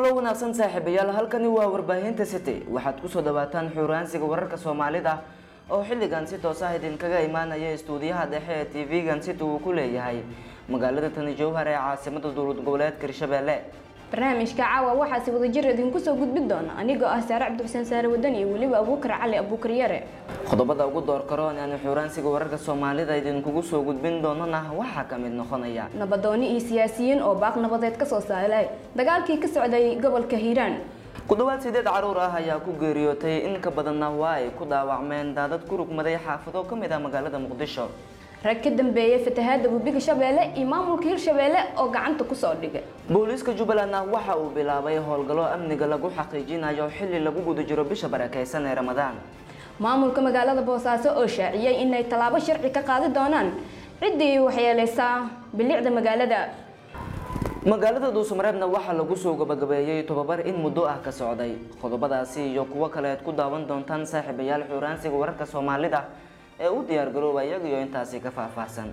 kulo wanaagsan saaxiibayaal halkani waa warbaahinta city waxaad kusoo dhawaataan xuraansiga wararka soomaalida oo xilligan si toos ah idinkaga imaanaya istuudiyaha dhexe ee tv-gan city uu ku leeyahay magaalada tani jowhar ee caasimada dowlad goboleedka hirshabelle barnaamijka caawa waxaasi wadajir idinku soo gudbin doona anigoo ah saare cabdixuseen saare wadan iyo weliba abuukar cali abuukar yare qodobada ugu door karoon aan xuraansiga wararka soomaalida idinkugu soo gudbin doonana waxaa ka mid noqonaya nabadooni iyo siyaasiyiin oo baaq nabadeed kasoo saaray dagaalkii ka socday gobolka hiiraan ku dhawaad sideed caruur ah ayaa ku geeriyootay in ka badanna waa ay ku dhaawacmeen daadad ku rugmaday xaafado ka mid ah magaalada muqdisho rag ka dambeeyay fatahaada webiga shabeelle iyo maamulka hirshabeelle oo gacanta kusoo dhigay booliiska jubbalandna waxa uu bilaabay howlgallo amniga lagu xaqiijinayo xilli lagu guda jiro bisha barakeysan ee ramadaan maamulka magaalada boosaaso oo shaaciyey inay tallaabo sharci ka qaadi doonaan ciddii waxyeeleysaa bilicda magaalada magaalada dhuusamareebna waxaa lagu soo gabagabeeyey tobabar in muddo ah ka socday qodobadaasi iyo kuwo kale aad ku daawan doontaan saaxiibayaal xuraansiga wararka soomaalida ee u diyaar garooba iyagiyo intaasi ka faahfaahsan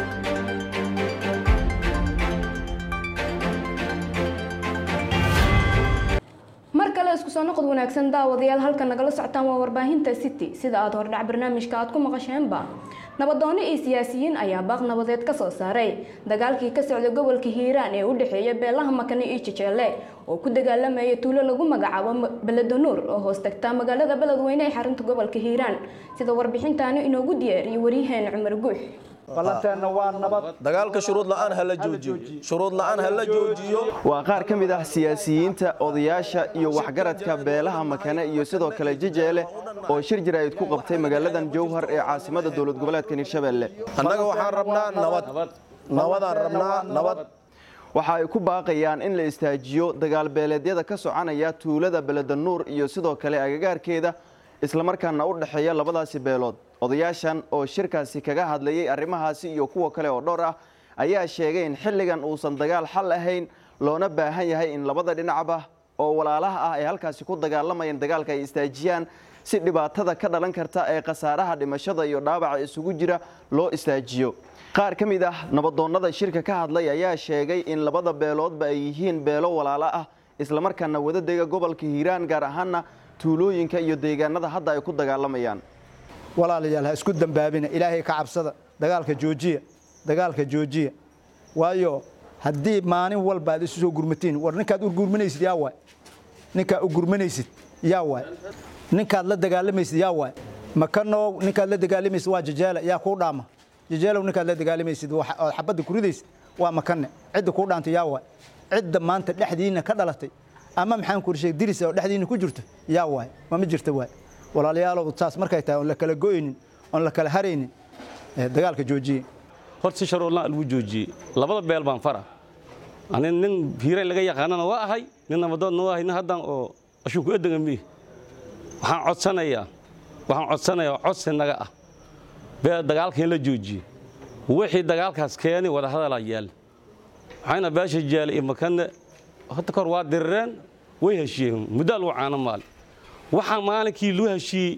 mar kale isku soo noqod wanaagsan daawadayaal halka nagala socotaan waa warbaahinta city sida aada hordhac barnaamijka aad ku maqasheenba nabadooni iyo siyaasiyiin ayaa baaq nabadeed ka soo saaray dagaalkii ka socday gobolka hiiraan ee u dhexeeya beelaha makane iyo jejeele oo ku dagaalamaya tuulo lagu magacaabo beledanuur oo hoos tagta magaalada beledweyne ee xarunta gobolka hiiraan sida warbixintaani inoogu diyaariyay waryaheena cumar guux ballanteena waa nabad dagaalka shuruud la'aan ha la joojiyo shuruud la'aan ha la joojiyo waa qaar ka mid ah siyaasiyiinta odayaasha iyo waxgaradka beelaha makane iyo sidoo kale jejeele oo shir jaraa'id ku qabtay magaaladan jowhar ee caasimada dowlad goboleedka hirshabelle annaga waxaan rabnaa nabad nabadaan rabnaa nabad waxa ay ku baaqayaan in la istaajiyo dagaal beeleedyada ka soconaya tuulada beledanuur iyo sidoo kale agagaarkeeda islamarkaana u dhexeeya labadaasi beelood odayaashan oo shirkaasi kaga hadlayay arrimahaasi iyo kuwa kale oo dhowr ah ayaa sheegay in xilligan uusan dagaal xal ahayn loona baahan yahay in labada dhinacba oo walaalaha ah ee halkaasi ku dagaalamayaan dagaalka ay istaajiyaan si dhibaatada ka dhalan karta ee khasaaraha dhimashada iyo dhaawaca isugu jira loo istaajiyo qaar ka mid ah nabadoonnada shirka ka hadlay ayaa sheegay in labada beeloodba ay yihiin beelo walaalo ah islamarkaana wadadega gobolka hiiraan gaar ahaana tuulooyinka iyo deegaanada hadda ay ku dagaalamayaan walaalayaal ha isku dambaabina ilaahay ka cabsada dagaalka joojiya dagaalka joojiya waayo haddii maalin walba aad isu soo gurmatiin war ninkaad urgurmanaysid yaa waay ninkaad ugurmanaysid yaa waay ninkaad la dagaalamaysid yaa waay makanow ninkaad la dagaalamaysid waa jajeele yaa kuu dhaama jajeelow ninkaad la dagaalamaysid ood xabadda ku ridaysid waa makane cidda kuu dhaantay yaa waay cidda maanta dhexdiina ka dhalatay ama maxaan ku sheeg diris oo dhexdiina ku jirto yaa waay ma ma jirta waay walaalayaalow saas markay tahay oon la kala go'aynin oon la kala haraynin dagaalka joojiye horta si sharuurlaan lagu joojiyey labada beel baan fara ani nin hiirayn laga yaqaanana waa ahay nin nabadoodna waa ahay nin haddan oo ashuku edega miih waxaan codsanayaa waxaan codsanayaa codsi naga ah bee dagaalka in la joojiye wixii dagaalkaas keeni wada hadalaa yaal waxayna beesha jeele iyo makane hadda kor waa dirireen way heshiiyeen muddaa lagu caano maali waxaa maalinkii loo heshiiyey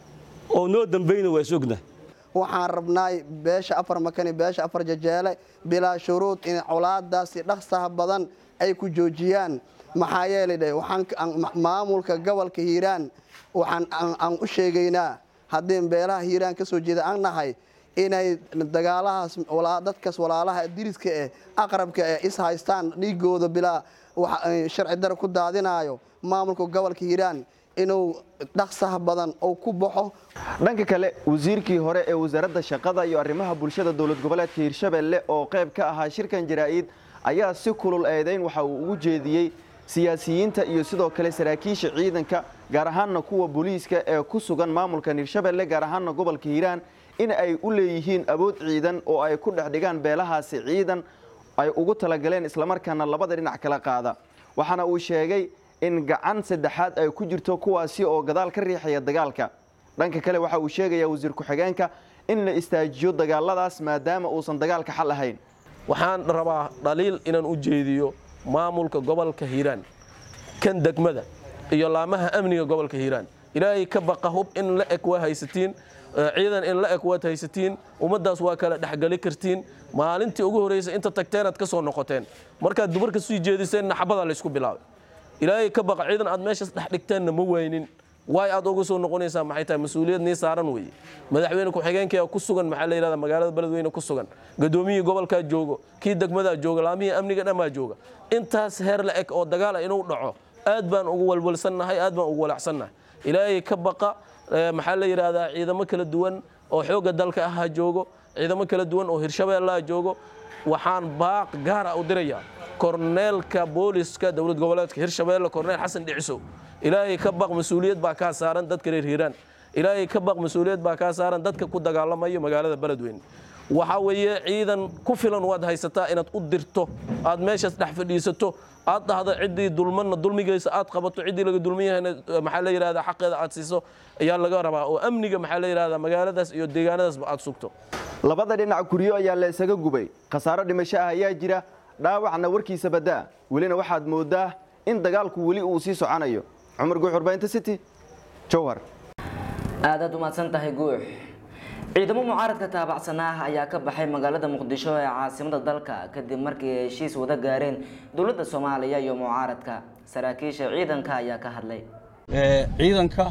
oo noo dambayna waa is ogna waxaan rabnaay beesha afar makani beesha afar jajeele bilaa shuruud in colaadaasi dhaqsaha badan ay ku joojiyaan maxaa yeelay dhe waxaan maamulka gobolka hiiraan waxaan aan u sheegaynaa haddii beelaha hiiraan ka soo jeeda aan nahay inay dagaalahaas dadkaas walaalaha diriska eh aqrabka eh is haystaan dhiigooda bilaa sharci dare ku daadinaayo maamulka gobolka hiiraan inuu dhaqsaha badan uu ku baxo dhanka kale wasiirkii hore ee wasaaradda shaqada iyo arrimaha bulshada dowlad goboleedka hirshabelle oo qayb ka ahaa shirkan jaraa'id ayaa si kulul eedayn waxa uu ugu jeediyey siyaasiyiinta iyo sidoo kale saraakiisha ciidanka gaar ahaanna kuwa booliiska ee ku sugan maamulkan hirshabelle gaar ahaanna gobolka hiiraan in ay u leeyihiin awood ciidan oo ay ku dhex dhigaan beelahaasi ciidan ay ugu talagaleen islamarkaana labada dhinac kala qaada waxaana uu sheegay in gacan saddexaad ay ku jirto kuwaasi oo gadaal ka riixaya dagaalka dhanka kale waxa uu sheegayaa wasiir ku-xigeenka in la istaajiyo dagaaladaas maadaama uusan dagaalka xal ahayn waxaan rabaa dhaliil inaan u jeediyo maamulka gobolka hiiraan kan degmada iyo laamaha amniga gobolka hiiraan ilaahay ka baqa hub in la eg waa haysatiin ciidan in la eg waad haysatiin ummaddaas waa kala dhexgeli kartiin maalintii ugu horreysay inta tagteenaad ka soo noqoteen markaad dumarka sii jeediseen naxabada laysku bilaabay ilaahay ka baqa ciidan aad meeshaas dhex dhigteenna ma waynin waay aad uga soo noqonaysaa maxay tahay mas-uuliyad nii saaran weeye madaxweyne ku-xigeenkaya ku sugan maxaa la yidhahda magaalada beledweyne ku sugan gadoomiyihii gobolkaa joogo kii degmadaa jooga laamihii amniga dhammaa jooga intaas heer la eg oo dagaala inuu dhaco aad baan ugu walwalsannahay aad baan ugu walacsannahay ilaahay ka baqa maxaa la yidhaahdaa ciidamo kala duwan oo xoogga dalka ah ha joogo ciidamo kala duwan oo hirshabeellaha joogo waxaan baaq gaara u dirayaa korneelka booliska dowlad goboleedka hirshabeelle korneel xasan dhicisow ilaahay ka baq mas-uuliyad baa kaa saaran dadka reer hiiraan ilaahay ka baq mas-uuliyad baa kaa saaran dadka ku dagaalamayo magaalada beledweyne waxaa weeye ciidan ku filan waad haysataa inaad u dirto aad meeshaas dhex fadhiisato aad dhahdo ciddii dulmanna dulmigaysa aad qabato ciddii laga dulman yahayna maxaa la yidhahdaa xaqeeda aad siiso ayaa laga rabaa oo amniga maxaa la yidhahdaa magaaladaas iyo deegaanadaasba aad sugto labada dhinac guryo ayaa la isaga gubay khasaaro dhimasho ah ayaa jira dhaawacna warkiisa badaa welina waxaad moodaa in dagaalku weli uu sii soconayo cumar guux warbaahinta city jowhar aadaad umahadsan tahay guux ciidamo mucaaradka taabacsanaa ayaa ka baxay magaalada muqdisho ee caasimada dalka kadib markii ay heshiis wada gaareen dowladda soomaaliya iyo mucaaradka saraakiisha ciidanka ayaa ka hadlay ciidanka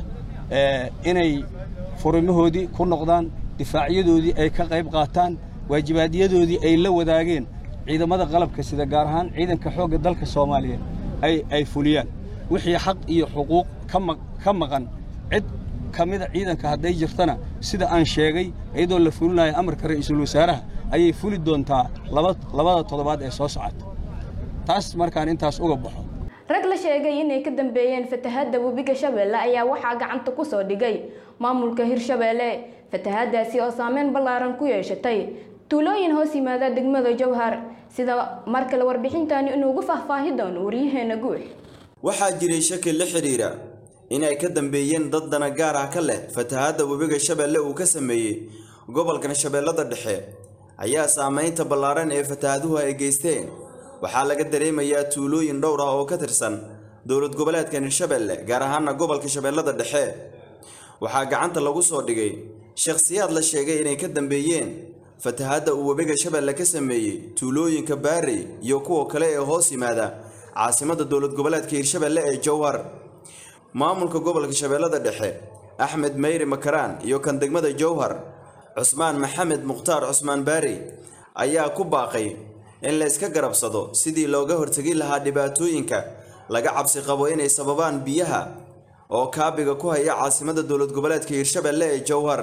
inay furimahoodii ku noqdaan difaacyadoodii ay ka qayb qaataan waajibaadyadooodii ay la wadaageen ciidamada qalabka sida gaar ahaan ciidanka xoogga dalka soomaaliyeed ay fuliyaan wixii xaq iyo xuquuq ka maqan cid ka mida ciidanka hadday jirtana sida aan sheegay iyadoo la fulinayo amarka ra'iisul wasaaraha ayay fuli doontaa labada toddobaad ee soo socota taas markaan intaas uga baxo rag la sheegay inay ka dambeeyeen fatahaadda webiga shabeelle ayaa waxaa gacanta ku soo dhigay maamulka hirshabeelle fatahaadaasi oo saameyn ballaaran ku yeeshatay tuulooyin hoos yimaada degmada jowhar sida mar kale warbixintani inuugu faahfaahi doono waryaheena guux waxaa jiray shaki la xidhiira inay ka dambeeyeen dad dana gaar ah ka leh fatahaadda webiga shabeelle uu ka sameeyey gobolkan shabeellada dhexe ayaa saamaynta ballaaran ee fatahaaduhu ay geysteen waxaa laga dareemayaa tuulooyin dhowr ah oo ka tirsan dowlad goboleedkan hirshabeelle gaar ahaana gobolka shabeellada dhexe waxaa gacanta lagu soo dhigay shakhsiyaad la sheegay inay ka dambeeyeen fatahaadda uu webiga shabeelle ka sameeyey tuulooyinka baarey iyo kuwa kale ee hoos yimaada caasimadda dowlad goboleedka hirshabeelle ee jowhar maamulka gobolka shabeellada dhexe axmed meyri makaraan iyo kan degmada jowhar cusmaan maxamed mukhtaar cusmaan baarey ayaa ku baaqay in la iska garabsado sidii looga hortegi lahaa dhibaatooyinka laga cabsi qabo inay sababaan biyaha oo kaabiga ku haya caasimadda dowlad goboleedka hirshabeelle ee jowhar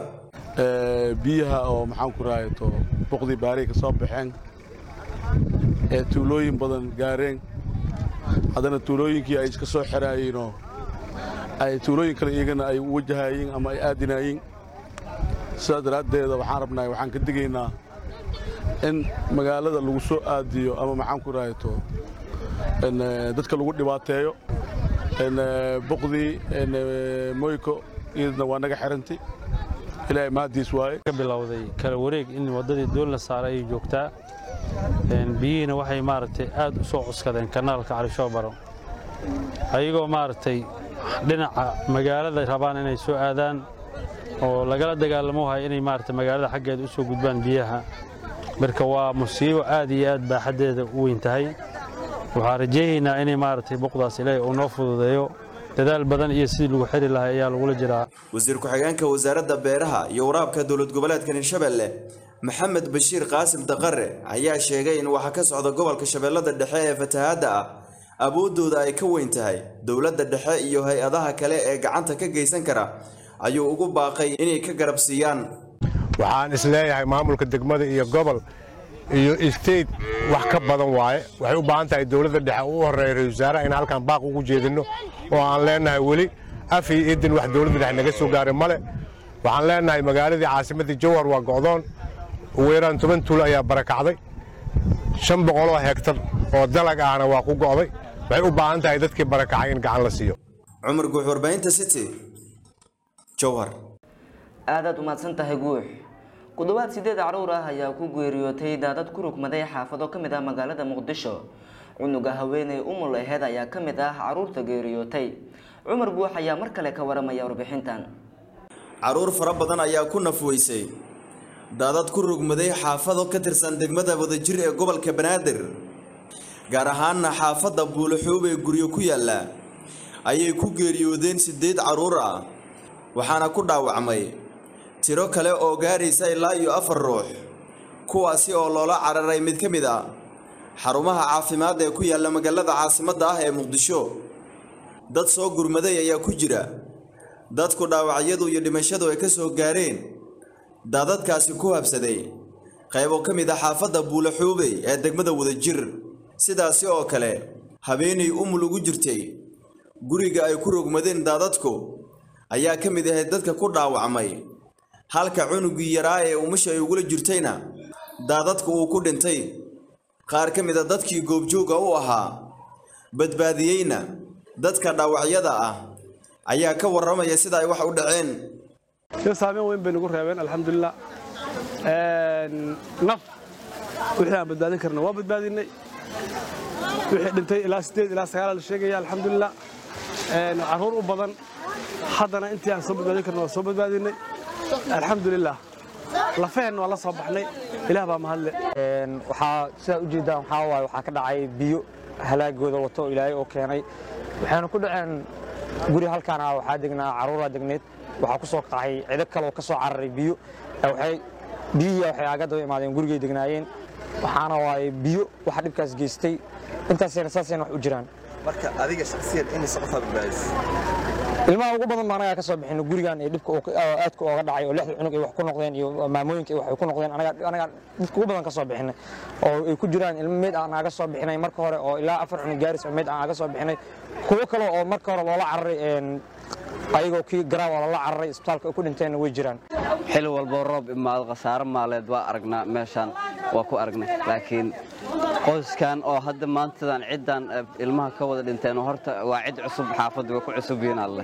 biyaha oo maxaan ku rahayato boqdii baarey ka soo baxeen ee tuulooyin badan gaareen haddana tuulooyinkii ay iska soo xiraayeenoo ay tuulooyin kale iyagana ay u wajahayeen ama ay aadinaayeen sidaas daraaddeeda waxaan rabnaa waxaan ka digaynaa in magaalada lagu soo aadiyo ama maxaan ku rahayato dadka lagu dhibaateeyo boqdii moyko iyadna waa naga xirantay ilaahay mahadiis waaye ka bilowday kala wareeg in waddadii doon la saaray ay joogtaa biyihiina waxay maaragtay aad u soo cuskadeen kanaalka calishoobaro ayagoo maaragtay dhinaca magaalada rabaan inay soo aadaan oo lagala dagaalamo haya inay maaragtay magaalada xaggeeda u soo gudbaan biyaha marka waa musiibo aad iyo aad baaxaddeeda u weyn tahay waxaan rajaynaynaa inay maaragtay boqdaas ilaahay uu noo fududeeyo dadaal badan iyo sidii lagu xiri lahaa ayaa lagula jiraa wasiir ku-xigeenka wasaaradda beeraha iyo waraabka dowlad goboleedkan hirshabeelle maxamed bashiir qaasim daqare ayaa sheegay in waxa ka socda gobolka shabeellada dhexe ee fatahaadda ah awooddooda ay ka weyn tahay dowladda dhexe iyo hay-adaha kale ee gacanta ka geysan kara ayuu ugu baaqay inay ka garab siiyaan waxaan isleeyahay maamulka degmada iyo gobol iyo state wax ka badan waaye waxay u baahan tahay dowladda dhexe u horeeya ra-isul wasaaraha in halkan baaq ugu jeedinno oo aan leenahay weli af iyo idin wax dowladda dhexe naga soo gaaray male waxaan leenahay magaaladii caasimaddii jowhar waa go'doon ugu yaraan toban tuulo ayaa barakacday shan boqoloo hegtar oo dalag ahna waa ku go'day waxay u baahan tahay dadkii barakacay in gacan la siiyo cumar guux warbaahinta city jowhar aadaad umahadsan tahay guux ku dhowaad sideed caruur ah ayaa ku geeriyootay daadad ku rugmaday xaafado ka mid ah magaalada muqdisho cunuga haweeney umul aheed ayaa ka mid ah caruurta geeriyootay cumar guux ayaa mar kale ka waramaya warbixintan caruur fara badan ayaa ku nafweysay daadad ku rugmaday xaafado ka tirsan degmada wadajir ee gobolka banaadir gaar ahaanna xaafadda buulaxuub ee guryo ku yaalla ayay ku geeriyoodeen siddeed carruur ah waxaana ku dhaawacmay tiro kale oo gaaraysa ilaa iyo afar ruux kuwaasi oo loola cararay mid ka mid ah xarumaha caafimaad ee ku yaalla magaalada caasimadda ah ee muqdisho dad soo gurmaday ayaa ku jira dadku dhaawacyadu iyo dhimashadu ay ka soo gaareen daadadkaasi ku habsaday qaybo ka mid ah xaafadda buulaxuubey ee degmada wadajir sidaasi oo kale habeenay umul ugu jirtay guriga ay ku rogmadeen daadadku ayaa ka mid ahayd dadka ku dhaawacmay halka cunugii yaraa ee umusha ay ugula jirtayna daadadku uu ku dhintay qaar ka mid a dadkii goobjooga u ahaa badbaadiyeyna dadka dhaawacyada ah ayaa ka warramaya sida ay wax u dhaceen saameyn weyn bay nagu reebeen alxamdulilah naf wixii aan badbaadin karna waa badbaadinay wixii dhintay ilaa sideed ilaa sagaal la sheegaya alxamdulilah carruur u badan haddana intii aan soo badbaadin karna waa soo badbaadinay alxamdulilah lafaheenna waa la soo baxnay ilaah baa mahadle waxaa sidaad ujeeddaan waxaa waaye waxaa ka dhacay biyo halaagooda wato oo ilaahay oo keenay waxayna ku dhaceen guri halkaan ah waxaa degnaa carruuraa degneed waxaa ku soo kacay cido kale oo ka soo cararay biyo waxay biyihii waxay aaga daba imaadeen gurigay degnaayeen waxaana waaye biyo waxa dhibkaas geystay intaasayna saasayna wax u jiraan marka adiga shakhsiyan imise qofaa badbaadis ilmaha ugu badan baa anagaa ka soo bixin gurigan ee dhibka aadka ooga dhacay oo lixda cunug ay wax ku noqdeen iyo maamooyinka wax ay ku noqdeen anagaa dhibka ugu badan ka soo bixinay oo ay ku jiraan ilmo meyd aan aga soo bixinay marka hore oo ilaa afar cunug gaaris oo meyd aan aga soo bixinay kuwo kale oo marka hore loola cararay ayagoo kii garaawa loola cararay isbitaalka ay ku dhinteenna way jiraan xili walboo roob imaado khasaare maaleed waa aragnaa meeshaan waa ku aragnay laakiin qoyskan oo hadda maantadan ciddan ilmaha ka wada dhinteen horta waa cid cusub xaafaddu way ku cusub yihiin alle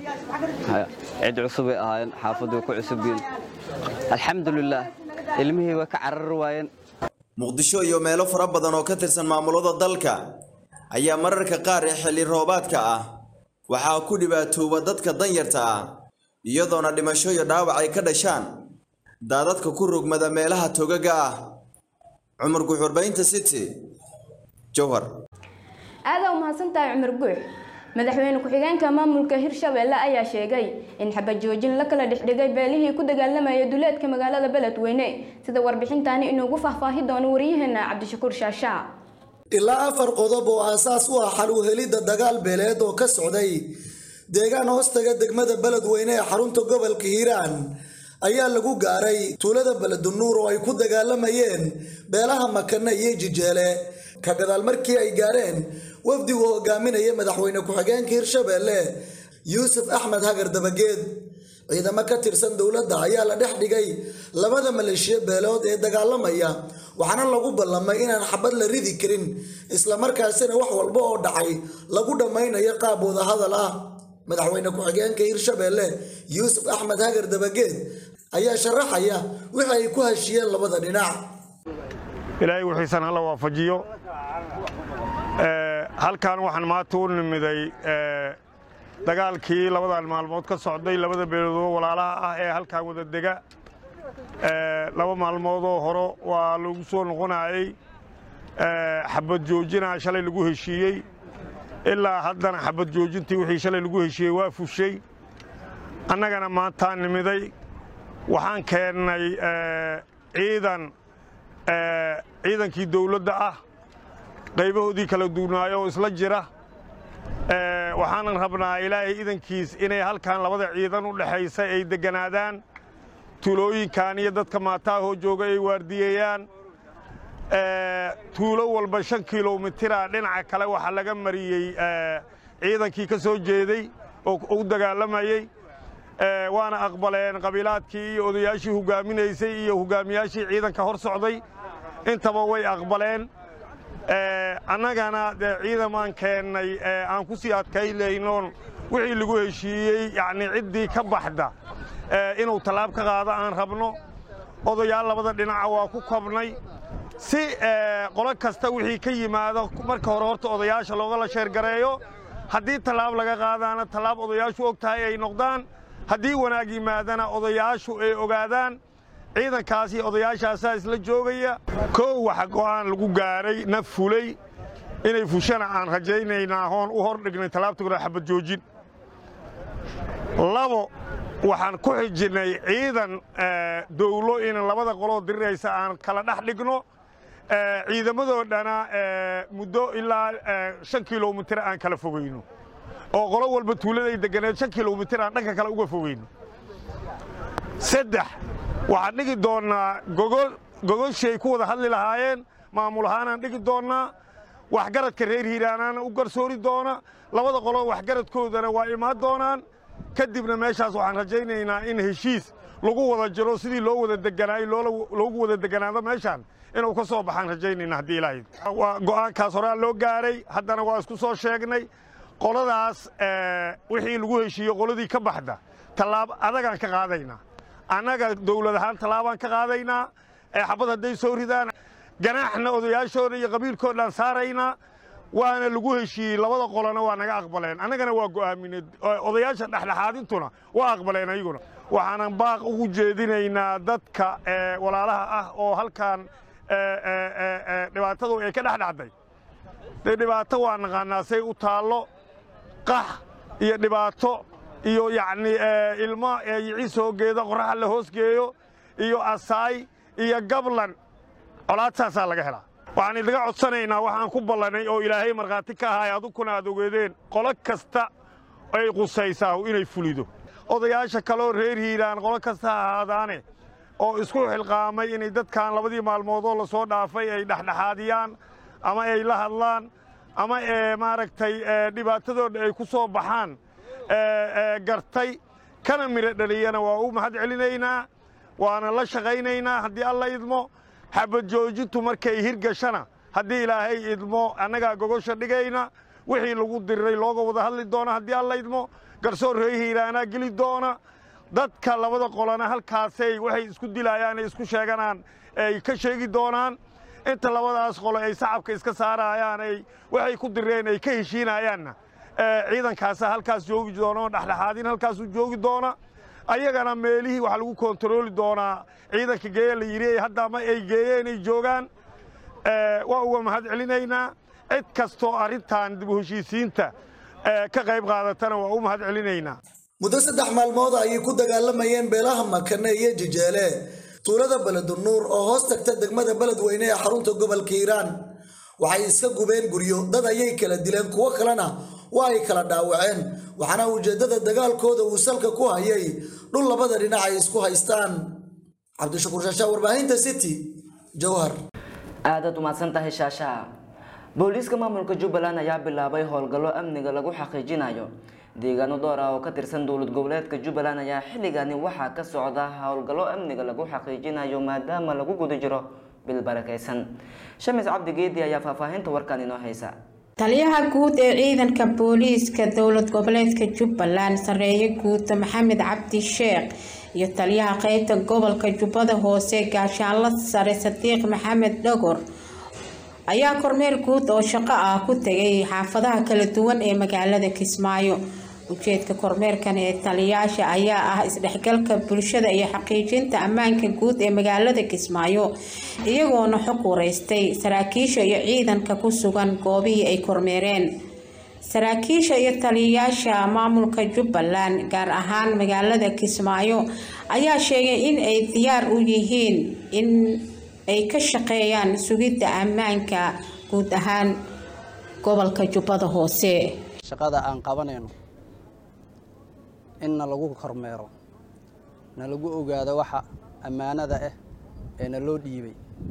cid cusubay ahaayeen xaafaddu way ku cusub yihiin alxamdulilaah ilmihii way ka carari waayeen muqdisho iyo meelo fara badan oo ka tirsan maamulada dalka ayaa mararka qaar ee xilli roobaadka ah waxaa ku dhibaatooba dadka danyarta ah iyadoona dhimasho iyo dhaawac ay ka dhashaan daadadka ku rogmada meelaha togaga ah cumar guuxurbaynta city jowhar aada u mahadsantahay cumar guux madaxweyne ku-xigeenka maamulka hirshabelle ayaa sheegay in xabajoojin la kala dhexdhigay beelihii ku dagaalamaya duleedka magaalada beledweyne sida warbixintaani inuugu faahfaahi doono wariyaheena cabdishakuur shaashaa ilaa afar qodob oo aasaas u ah xal u helidda dagaal beeleed oo ka socday deegaan hoostaga degmada beledweyne ee xarunta gobolka hiiraan ayaa lagu gaaray tuulada beledunuur oo ay ku dagaalamayeen beelaha makane iyo jijeele ka gadaal markii ay gaareen wafdigu hogaaminaya madaxweyne ku-xigeenka hirshabelle yuusuf axmed hagar dabageed ciidamo ka tirsan dowladda ayaa la dhex dhigay labada maleeshiya beelood ee dagaalamaya waxaana lagu ballamay inaan xabad la ridi karin islamarkaasina wax walba oo dhacay lagu dhammaynayo qaab wadahadal ah madaxweyne ku-xigeenka hirshabelle yuusuf axmed hagar dabageed ayaa sharaxaya wixii ay ku heshiyeen labada dhinac ilaahay wixiisan hala waafajiyo halkan waxaan maanta u nimiday dagaalkii labadan maalmood ka socday labada beeloodoo walaalaha ah ee halkan wada dega laba maalmoodoo hore waa lagu soo noqonayey xabad joojina shalay lagu heshiiyey ilaa haddana xabad joojintii wixii shalay lagu heshiiyey waa fushay annagana maantaan nimiday waxaan keennay ciidan ciidankii dawladda ah qaybahoodii kala duwnaayo oo isla jira waxaanan rabnaa ilaahay idankiis inay halkan labada ciidan u dhexaysa ay degganaadaan tuulooyinkan iyo dadka maataahoo jooga ay waardiyeeyaan tuulo walba shan kilomitira dhinaca kale waxaa laga mariyey ciidankii ka soo jeeday oo u dagaalamayey waana aqbaleen qabiilaadkii iyo odayaashii hogaaminaysay iyo hogaamiyaashii ciidanka hor socday intaba way aqbaleen annagana dee ciidamaan keennay aan ku sii adkaynaynoon wixii lagu heshiiyey yacnii ciddii ka baxda inuu tallaab ka qaado aan rabno odayaal labada dhinaca waa ku kobnay si qolo kasta wixii ka yimaado marka hore horta odayaasha loogala sheergareeyo haddii tallaab laga qaadaana tallaab odayaashu og tahay ay noqdaan haddii wanaag yimaadana odayaashu ay ogaadaan ciidankaasi odayaashaasaa isla joogaya koow waxa go'aan lagu gaaray naf fulay inay fushana aan rajaynaynaa hoon u hor dhignay tallaabta kore xabad joojin labo waxaan ku xijinnay ciidan dowlo in labada qoloo diriraysa aan kala dhex dhigno ciidamadoo dhana muddo ilaa shan kilomitir aan kala fogayno oo qolo walba tuuladay deganeed shan kilomitir aan dhanka kale uga fogayno saddex waxaan dhigi doonnaa gogol gogoshay ku wada hadli lahaayeen maamul ahaanaan dhigi doonnaa waxgaradka reer hiiraanaana u garsoori doona labada qolo waxgaradkoodana waa imaan doonaan kadibna meeshaas waxaan rajaynaynaa in heshiis lagu wada jiro sidii loo wada deganaayo loogu wada deganaado meeshaan inuu ka soo baxaan rajaynayna haddii ilaahay waa go'aankaas horaa loo gaaray haddana waa isku soo sheegnay qoladaas wixii lagu heshiiyo qoladii ka baxda tallaab adagaan ka qaadaynaa annaga dowlad ahaan tallaabaan ka qaadaynaa xabad hadday soo ridaan ganaaxna odayaashooda iyo qabiilkoodhaan saaraynaa waana lagu heshiiyey labada qolona waa naga aqbaleen annagana waa go'aaminay odayaasha dhexdhexaadintuna waa aqbaleen ayaguna waxaanan baaq ugu jeedinaynaa dadka walaalaha ah oo halkan dhibaatadu ay ka dhex dhacday dee dhibaato waa naqaanaa say u taallo qax iyo dhibaato iyo yacnii ilmo yiciis hoogeeda qorraxa la hoosgeeyo iyo asaay iyo gablan colaadtaasaa laga helaa waxaan idaga codsanaynaa waxaan ku ballanay oo ilaahay markhaati ka ahaay adugkuna aad ogeedeen qolo kasta ay qusaysaa inay fulido odayaasha kaleoo reer hiiraan qolo kasta ha ahaadaane oo isku xilqaamay inay dadkan labadii maalmoodoo la soo dhaafay ay dhexdhexaadiyaan ama ay la hadlaan ama maaragtay dhibaatadooda ay ku soo baxaan gartay kana midho dhaliyana waa u mahad celinaynaa waana la shaqaynaynaa haddii alla idmo xabad joojintu markay hirgashana haddii ilaahay idmo annagaa gogosha dhigayna wixii lagu diriray looga wada hadli doona haddii alla idmo garsoor reer hiiraanaa geli doona dadka labada qolana halkaasay waxay isku dilayaan ay isku sheeganaan ay ka sheegi doonaan inta labadaas qolo ay sacabka iska saarayaan ay waxay ku direen ay ka heshiinayaanna ciidankaasa halkaas joogi doona oo dhexdhexaadin halkaasuu joogi doona ayagana meelihii waxaa lagu kontarooli doonaa ciidanka geeya la yidhi hadda ama ay geeyeen ay joogaan waa uga mahad celinaynaa cid kastoo arrintan dib u heshiisiinta ka qayb qaadatana waa u mahad celinaynaa muddo saddex maalmood ayay ku dagaalamayeen beelaha makane iyo jejeele tuulada beledunuur oo hoos tagta degmada beledweyne ee xarunta gobolka hiiraan waxay iska gubeen guryo dad ayay kala dileen kuwo kalena waa ay kala dhaawaceen waxaana ujeeddada dagaalkooda uu salka ku hayay dhul labada dhinac ay isku haystaan cabdishakuur shaashaa warbaahinta city jowhar aadaad umahadsan tahay shaashaha booliiska maamulka jubbaland ayaa bilaabay howlgallo amniga lagu xaqiijinayo deegaano door ah oo ka tirsan dowlad goboleedka jubbaland ayaa xilligani waxaa ka socda howlgallo amniga lagu xaqiijinayo maadaama lagu guda jiro bil barakaysan shamis cabdi geedi ayaa faahfaahinta warkan inoo haysa taliyaha guud ee ciidanka booliiska dowlad goboleedka jubbaland sareeye guud maxamed cabdi sheekh iyo taliyaha qeybta gobolka jubbada hoose gaashaanla sare sadiiq maxamed dhogor ayaa kormeer guud oo shaqo ah ku tegay xaafadaha kala duwan ee magaalada kismaayo ujeedka kormeerkan ee taliyaasha ayaa ah isdhexgalka bulshada iyo xaqiijinta ammaanka guud ee magaalada kismaayo iyagoona xog wareystay saraakiisha iyo ciidanka ku sugan goobihii ay kormeereen saraakiisha iyo taliyayaasha maamulka jubbaland gaar ahaan magaalada kismaayo ayaa sheegay in ay diyaar u yihiin in ay ka shaqeeyaan sugidda ammaanka guud ahaan gobolka jubbada hoose shaqada aan qabanayno in na lagu kormeero na lagu ogaado waxa ammaanada ah ee na loo dhiibay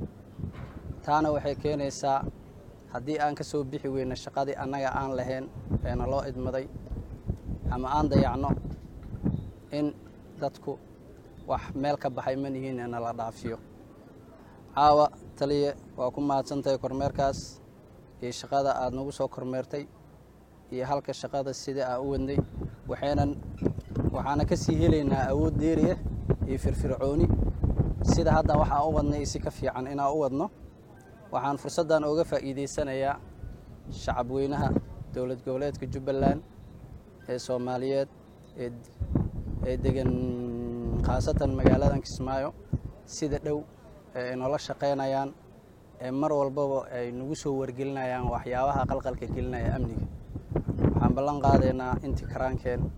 taana waxay keenaysaa haddii aan ka soo bixi weyno shaqadii annaga aan lahayn ee na loo idmaday ama aan dayacno in dadku wax meel ka baxay ma nihiin ee nala dhaafiyo caawa taliye waa ku mahadsantahay kormeerkaas iyo shaqada aad nagu soo kormeertay iyo halka shaqada sida aa u wadnay waxaynan waxaana ka sii helaynaa awood dheeri ah iyo firfircooni sida hadda waxaan u wadnay isi ka fiican inaan u wadno waxaan fursaddan ooga faa'iidaysanayaa shacab weynaha dowlad goboleedka jubbaland ee soomaaliyeed ee ee degan khaasatan magaaladan kismaayo sida dhow ee ay noola shaqaynayaan ee mar walbaba ay nagu soo wargelinayaan waxyaabaha qalqalka gelinaya amniga waxaan ballan qaadaynaa intii karaankeen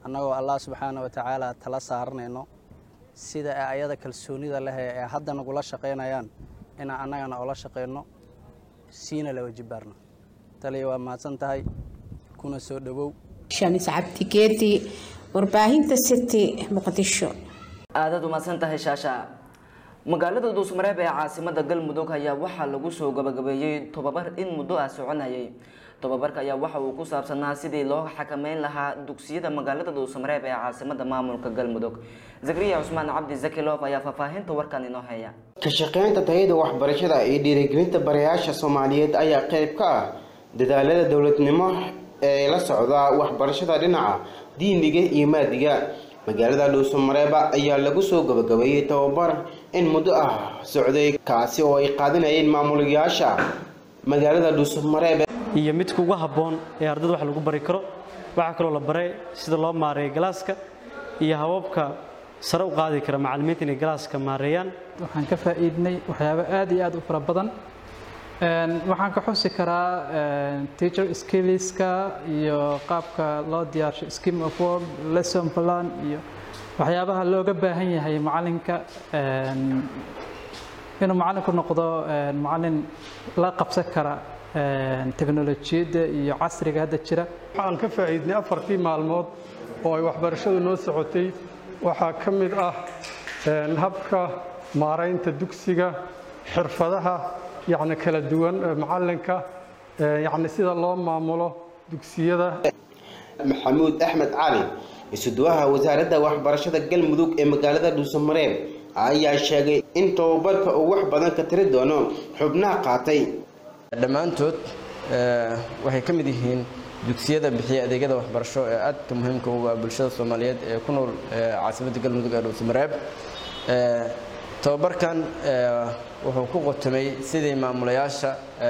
annagoo allah subxaana wa tacaala tala saaranayno sida ay ayada kalsoonida leh ee hadda nagula shaqaynayaan inaan annagana ula shaqayno siina la wajibaarno taliya waa mahadsan tahay kuna soo dhowow shamis cabdigeedi warbaahinta city muqdisho aadaad umahadsan tahay shaasha magaalada duusmareeb ee caasimada galmudug ayaa waxaa lagu soo gabagabeeyey tobabar in muddo ah soconayay tobabarka ayaa waxa uu ku saabsanaa sidii loo xakameyn lahaa dugsiyada magaalada duusmareeb ee caasimada maamulka galmudug zakariya cusmaan cabdi zakilof ayaa faahfaahinta warkan inoo haya ka shaqaynta tayada waxbarashada iyo dhiirigelinta barayaasha soomaaliyeed ayaa qayb ka ah dadaalada dowladnimo ee la socda waxbarashada dhinaca diiniga iyo maadiga magaalada dhuusamareeba ayaa lagu soo gabagabeeyey tababar in muddo ah socday kaasi oo ay qaadanayeen maamulayaasha magaalada dhuusamareebe iyo midka ugu habboon ee ardada wax lagu bari karo waxaa kaloo la baray sida loo maareeyo galaaska iyo hababka sare u qaadi kara macallimiinta inay galaaska maareeyaan waxaan ka faa'iidnay waxyaabo aad iyo aad u fara badan waxaan ka xusi karaa teacher skillska iyo qaabka loo diyaarsho scheme of work lesson plan iyo waxyaabaha looga baahan yahay macalinka inuu macalinku noqdo macalin la qabsan kara teknolojiyadda iyo casriga hadda jira waxaan ka faa'iidnay afartii maalmood oo ay waxbarashadu noo socotay waxaa ka mid ah habka maaraynta dugsiga xirfadaha yacni kala duwan macalinka yacni sida loo maamulo dugsiyada maxamuud axmed cali isuduwaha wasaaradda waxbarashada galmudug ee magaalada dhuusamareeb ayaa sheegay in tababarka uu wax badan ka tiri doono xubnaha qaatay dhammaantood waxay ka mid yihiin dugsiyada bixiya adeegyada waxbarasho ee aadka muhiimka ugu ah bulshada soomaaliyeed ee ku nool caasimadda galmudug ee dhuusamareeb tababarkan wuxuu ku qotomay sidii maamulayaasha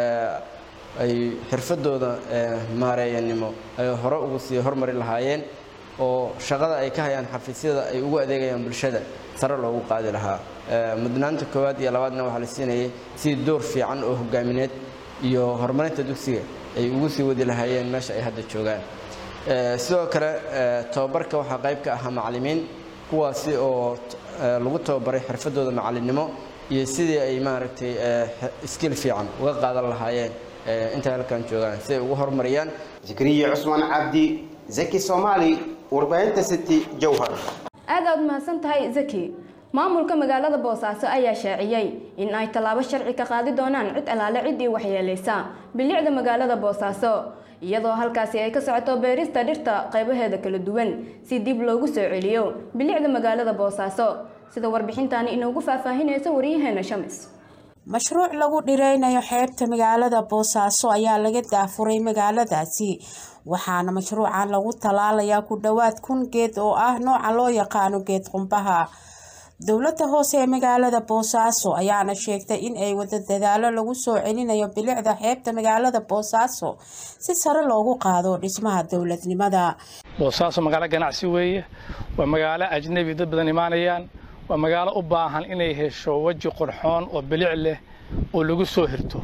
ay xirfadooda maareeyanimo ay hore ugu sii hormari lahaayeen oo shaqada ay ka hayaan xafiisyada ay ugu adeegayaan bulshada sare loogu qaadi lahaa mudnaanta koowaad iyo labaadna waxaa la siinayay sidii door fiican oo hogaamineed iyo horumarinta dugsiga ay ugu sii wadi lahaayeen meesha ay hadda joogaan sidoo kale tababarka waxaa qayb ka ahaa macallimiin kuwaasi oo lagu tababaray xirfadooda macallinnimo iyo sidii ay maaragtay skill fiican uga qaadan lahaayeen intay halkan joogaan si ay ugu horumariyaan zakariya cusmaan cabdi zaki soomaali warbaahinta city jowhar aad aad mahadsan tahay zaki maamulka magaalada boosaaso ayaa shaaciyey in ay tallaabo sharci ka qaadi doonaan cid alaale ciddii waxyeelaysa bilicda magaalada boosaaso iyadoo halkaasi ay ka socoto beerista dhirta qaybaheeda kala duwan si dib loogu soo celiyo bilicda magaalada boosaaso sida warbixintaani inoogu faahfaahinaysa waryaheena shamis mashruuc lagu dhireynayo xeebta magaalada boosaaso ayaa laga daafuray magaaladaasi waxaana mashruucan lagu tallaalayaa ku dhowaad kun geed oo ah nooca loo yaqaano geed qumbaha dowladda hoose ee magaalada boosaaso ayaana sheegtay in ay wada dadaalo lagu soo celinayo bilicda xeebta magaalada boosaaso si sare loogu qaado dhismaha dowladnimada boosaaso magaalo ganacsi weeye waa magaalo ajnabi dad badan imaanayaan waa magaalo u baahan inay hesho weji qurxoon oo bilic leh oo lagu soo hirto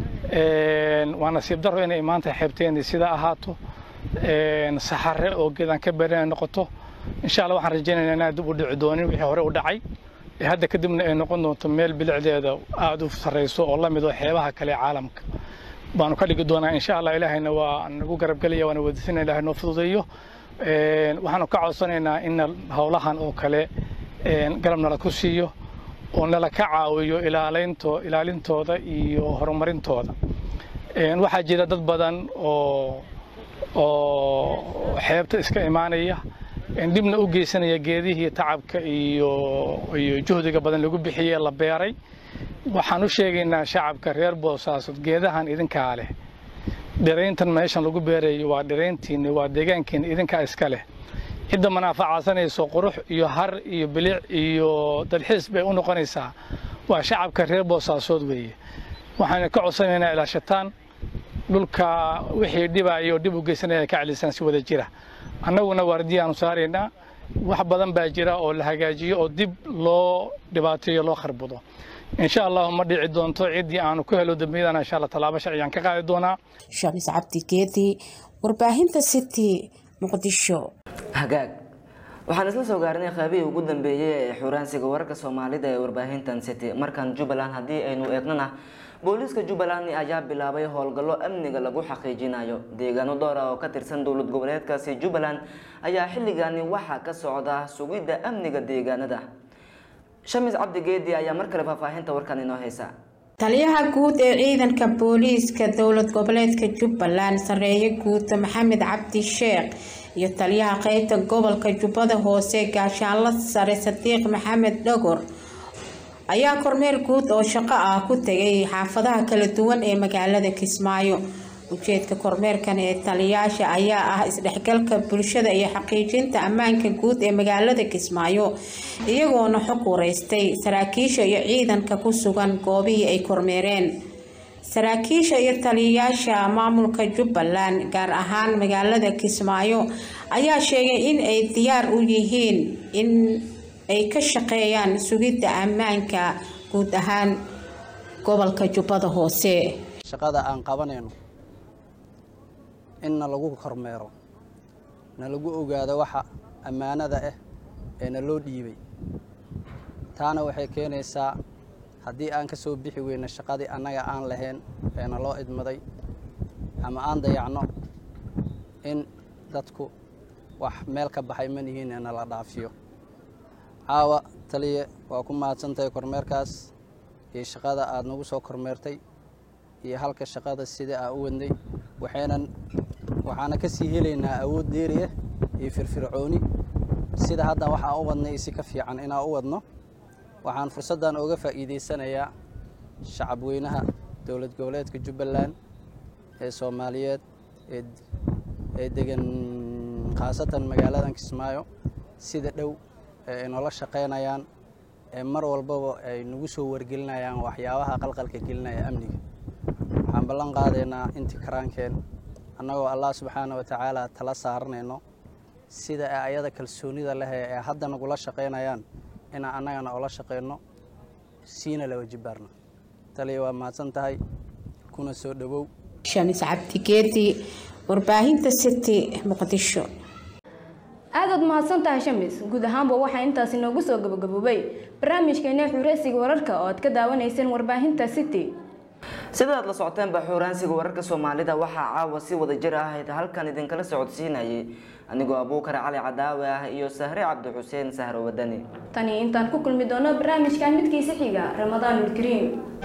waa nasiib daro inay maanta xeebteeni sidaa ahaato saxare oo geedaan ka berin ay noqoto insha alla waxaan rajaynaynaa inaan dib u dhici doonin wixii hore u dhacay hadda kadibna ay noqon doonto meel bilicdeeda aada u sarreyso oo la mid oo xeebaha kale caalamka baanu ka dhigi doonaa insha allah ilaahayna waa nagu garabgelaya waana weydiisana ilahay noo fududeeyo waxaanu ka codsanaynaa in howlahan oo kale garab nala ku siiyo oo nala ka caawiyo ilaalinto ilaalintooda iyo horumarintooda waxaa jira dad badan oo oo xeebta iska imaanaya dhibna u geysanaya geedihii tacabka iyo iyo juhdiga badan lagu bixiyey la beeray waxaan u sheegaynaa shacabka reer boosaaso geedahan idinkaa leh dhirayntan meeshan lagu beerayo waa dhirayntiinni waa deegaankiinni idinkaa iska leh cidda manaafacaadsanayso qurux iyo har iyo bilic iyo dalxiis bay u noqonaysaa waa shacabka reer boosaasood weeye waxaan ka codsanaynaa ilaashataan dhulka wixii dhibaayo dhib u geysanaya ka celisaan si wada jira annaguna waardiyaanu saaraynaa wax badan baa jira oo la hagaajiyo oo dib loo dhibaateeyo loo kharbudo insha allahu ma dhici doonto ciddii aanu ku helo dambiyadana insha allah tallaabo sharciyaan ka qaadi doonaa shamis cabdi geedi warbaahinta city muqdisho hagaag waxaan isla soo gaarnay qaybihii ugu dambeeyey ee xuraansiga wararka soomaalida ee warbaahintan city markan jubbaland haddii aynu eegnana booliiska jubbaland ayaa bilaabay howlgallo amniga lagu xaqiijinayo deegaano dhowr ah oo ka tirsan dowlad goboleedkaasi jubbaland ayaa xilligani waxaa ka socda sugidda amniga deegaanada shamis cabdi geedi ayaa mar kale faahfaahinta warkan inoo haysa taliyaha guud ee ciidanka booliiska dowlad goboleedka jubbaland sareeye guuta maxamed cabdi sheekh iyo taliyaha qeybta gobolka jubbada hoose gaashaanla sare sadiiq maxamed dhogor ayaa kormeer guud oo shaqo ah ku tegay xaafadaha kala duwan ee magaalada kismaayo ujeedka kormeerkan ee taliyaasha ayaa ah isdhexgalka bulshada iyo xaqiijinta ammaanka guud ee magaalada kismaayo iyagoona xog wareystay saraakiisha iyo ciidanka ku sugan goobihii ay kormeereen saraakiisha iyo taliyayaasha maamulka jubbaland gaar ahaan magaalada kismaayo ayaa sheegay in ay diyaar u yihiin in ay ka shaqeeyaan sugidda ammaanka guud ahaan gobolka jubbada hoose shaqada aan qabanayno in na lagu kormeero na lagu ogaado waxa ammaanada ah ee na loo dhiibay taana waxay keenaysaa haddii aan ka soo bixi weyno shaqadii annaga aan lahayn ee na loo idmaday ama aan dayacno in dadku wax meel ka baxay manihiin ee nala dhaafiyo caawa taliye waa ku mahadsantahay kormeerkaas iyo shaqada aada nagu soo kormeertay iyo halka shaqada sida aa u wadnay waxaynan waxaana ka sii helaynaa awood dheeri ah iyo firfircooni sida hadda waxaa u wadnay si ka fiican inaan u wadno waxaan fursaddan uga faa'iidaysanayaa shacab weynaha dowlad goboleedka jubbaland ee soomaaliyeed ee ee degan khaasatan magaaladan kismaayo sida dhow ee ay noola shaqaynayaan ee mar walbaba ay nagu soo wargelinayaan waxyaabaha qalqalka gelinaya amniga waxaan ballan qaadaynaa intii karaankeen annagoo allah subxaana wa tacaala tala saaranayno sida ay ayada kalsoonida leh ee hadda nagula shaqaynayaan inaan annagana ula shaqayno siina la wajibaarno taliya waa mahadsan tahay kuna soo dhowow shamis cabdigeedi warbaahinta city muqdisho aadaad mahadsan tahay shamis guud ahaanba waxaa intaasi noogu soo gabagaboobay barnaamijkeena xureysiga wararka oo aad ka daawanayseen warbaahinta city sidaad la socoteenba xuuraansiga wararka soomaalida waxaa caawa si wada jir ah halkan idinkala socodsiinayay anigoo abuukar cali cadaawe ah iyo sahre cabdi xuseen sahro wadani tani intaan ku kulmi doono barnaamijkan midkiisa xiga ramadaanul kariim